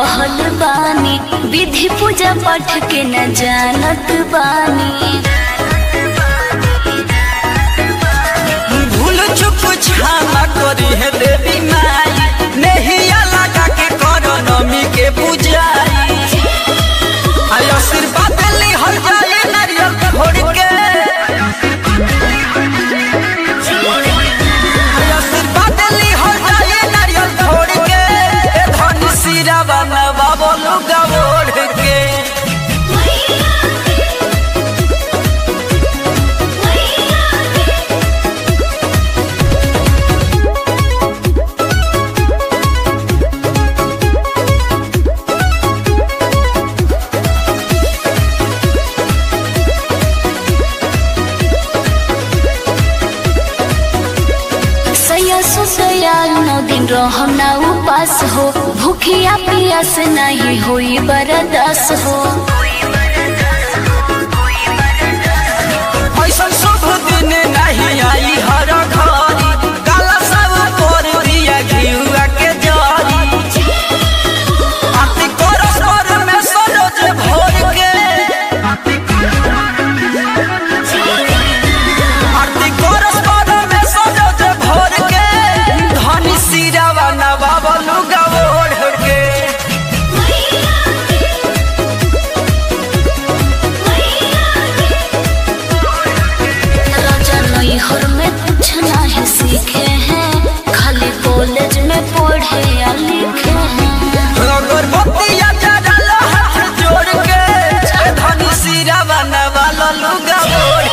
रहल बानी विधि पूजा पाठ के न जानत बानी भूल चुप क्षमा करी है देवी माई नहिया लगा के करो नमी के पूजाई आई आशीर्वाद ली हर जाए नारियल फोड़ के आई आशीर्वाद ली हर जाए नारियल फोड़ के ए धन सिरा बनवा बोलू गवोड़ के सैया सुसैया नौ दिन रहम ना उपास हो भूखिया पियास नहीं होई बरदास हो ऐसन शुभ दिन नहीं आई हर घड़ी काला सब पर दिया घिउआ के जरी आरती करस पर में सरोज भोर के आरती करस पर में सरोज भोर के धनी सिरावा नवाबलू गवोड़ के राजा नैहर में कुछ नहीं सीखे हैं खाली कॉलेज में पढ़े या लिखे हैं अगरबत्तिया जला हाथ जोड़ के धनी सिरा बनवा ललू गवोड़